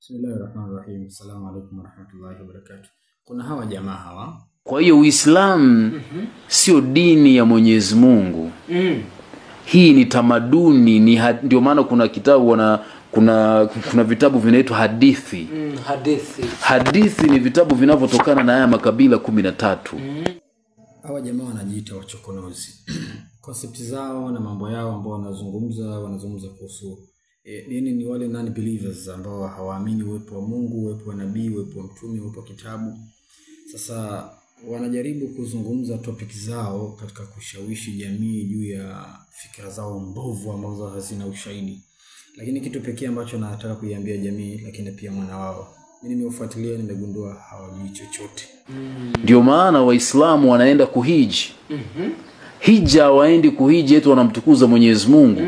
Bismillahi rahmani rahim. Assalamu alaikum warahmatullahi wabarakatuh. Kuna hawa jamaa hawa Kwa hiyo Uislamu sio dini ya Mwenyezi Mungu. Mm. Hii ni tamaduni, ni ha- ndio maana kuna kitabu wana kuna kuna vitabu vinaitwa hadithi. Mm, hadithi. Hadithi ni vitabu vinavyotokana na haya makabila kumi na tatu. hawa jamaa wanajiita wachokonozi konsepti zao na mambo yao ambao wanazungumza wanazungumza kuhusu e, nini ni wale non believers ambao hawaamini uwepo wa mungu uwepo wa nabii uwepo wa mtume uwepo wa kitabu sasa wanajaribu kuzungumza topic zao katika kushawishi jamii juu ya fikra zao mbovu ambazo hazina ushahidi lakini kitu pekee ambacho nataka kuiambia jamii lakini pia mwana wao mi nimeufuatilia nimegundua hawajui chochote Ndio maana Waislamu wanaenda kuhiji. Hija hawaendi kuhiji eti wanamtukuza Mwenyezi Mungu.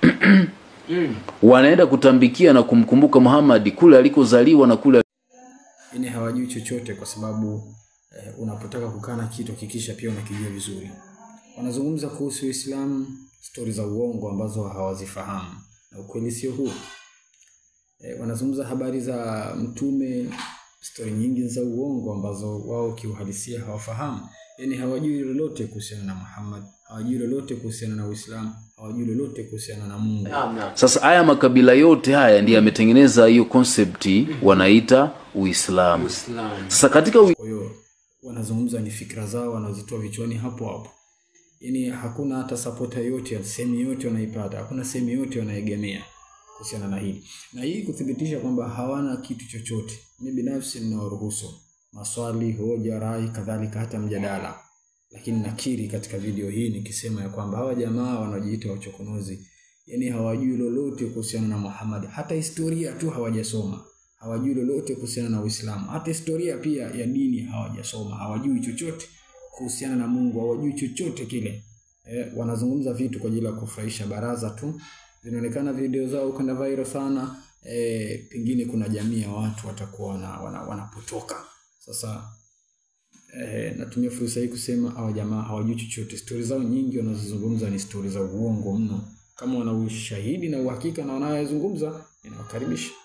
Wanaenda kutambikia na kumkumbuka Muhammad kule alikozaliwa na kule yani hawajui chochote kwa sababu eh, unapotaka kukaa na kitu hakikisha pia unakijua vizuri wanazungumza kuhusu uislamu stori za uongo ambazo hawazifahamu na ukweli sio huo eh, wanazungumza habari za mtume stori nyingi za uongo ambazo wao kiuhalisia hawafahamu yani hawajui lolote kuhusiana na muhammad hawajui lolote kuhusiana na uislamu hawajui lolote kuhusiana na mungu Naam, naam. Sasa haya makabila yote haya ndiyo yametengeneza hiyo konsepti wanaita Uislamu. Uislamu. Sasa katika ui... kwa hiyo wanazungumza ni fikra zao wanazitoa vichwani hapo hapo yaani hakuna hata sapota yote sehemu yote wanaipata hakuna sehemu yote wanaegemea kuhusiana na hili na hii kuthibitisha kwamba hawana kitu chochote mi binafsi ninawaruhusu maswali hoja rai kadhalika hata mjadala lakini nakiri katika video hii nikisema ya kwamba hawa jamaa wanaojiita wachokonozi yani hawajui lolote kuhusiana na muhammad hata historia tu hawajasoma hawajui lolote kuhusiana na uislamu hata historia pia ya dini hawajasoma hawajui chochote kuhusiana na mungu hawajui chochote kile eh, wanazungumza vitu kwa ajili ya kufurahisha baraza tu zinaonekana video zao kwenda viral sana eh, pengine kuna jamii ya watu watakuwa wana, wana, wanapotoka sasa eh, natumia fursa hii kusema hawa jamaa hawajui chochote stori zao nyingi wanazozungumza ni stori za uongo mno kama wana ushahidi na uhakika na wanayozungumza inawakaribisha